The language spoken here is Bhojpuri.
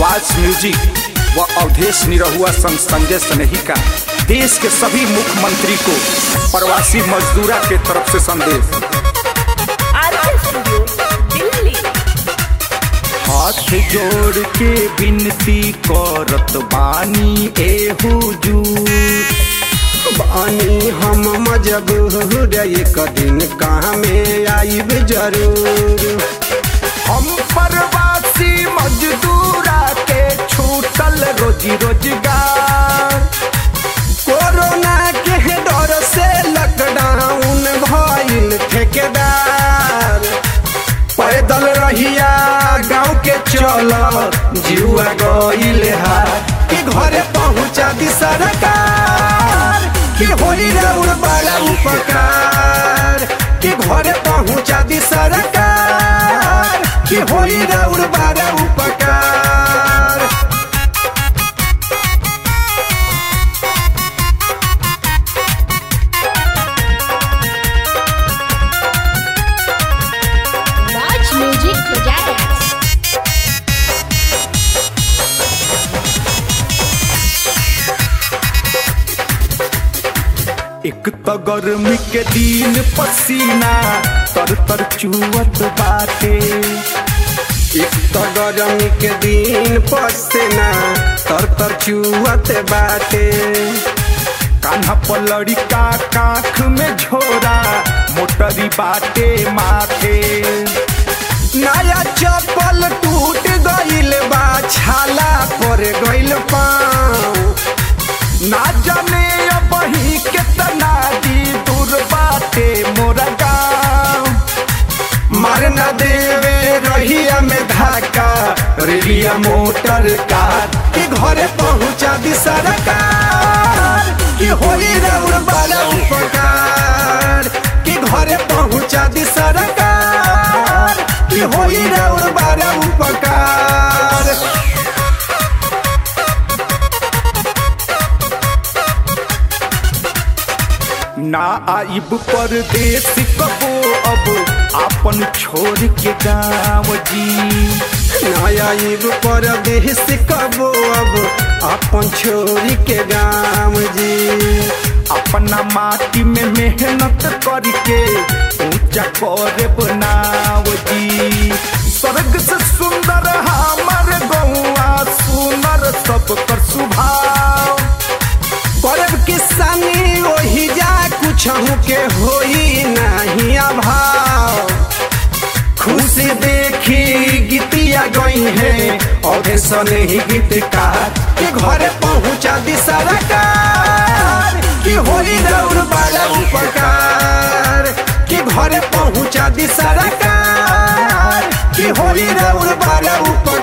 वाच म्यूजिक व अवधेश निरहुआ संग संजय स्नेही का देश के सभी मुख्यमंत्री को प्रवासी मजदूरा के तरफ से संदेश आरके स्टूडियो दिल्ली हाथ जोड़ के विनती करत बानी ए हुजूर बानी हम मजबूर एक दिन कहाँ में आईब जरूर हम प्रवासी मजदूरा के छूटल रोजी रोजगार कोरोना के डर से लॉकडाउन भइल ठेकेदार पैदल रहिया गांव के चल जुआ गइल हार कि घरे पहुंचा दी सरकार कि होली रउर बड़ा उपकार कि घरे पहुंचा दी सरकार कि होली रउर बड़ा उपकार वाच म्यूजिक प्रोजेक्ट्स एक तो गर्मी के दिन पसीना तर तर चुवत बाटे एक तो गरमी के दिन पसेना तर तर चुअत बाटे कान्हा पलड़ी का काख में झोरा मोटरी बाटे माथे नया चप्पल टूट गइल बा छाला पर गइल पाँव ना जाने अब ही कितना दी दूर बाटे मोरा गाँव मार न देवे रहिया में धाका रेलिया मोटर कार कि घरे पहुंचा दी सरकार कि होली रउर बड़ा उपकार कि घरे पहुंचा दी सरकार कि होली रउर बड़ा उपकार ना आइब परदेश कबो अब आपन छोड़ के गाँव जी नया युग पर देश कबो अब अपन छोरी के गाँव जी अपना माटी में मेहनत करके ऊंचा करे बनाव जी स्वर्ग से सुंदर हमर गौआ सुनर सब कर सुभाव परब किसानी ओही जा कुछ के होई नहीं अभाव खुशी देखी गीतिया गई है और सने ही गीतकार के घरे पहुंचा दी सरकार कि होली दौड़ बड़ा उपकार कि घरे पहुंचा दी सरकार कि होली दौड़ बड़ा उपकार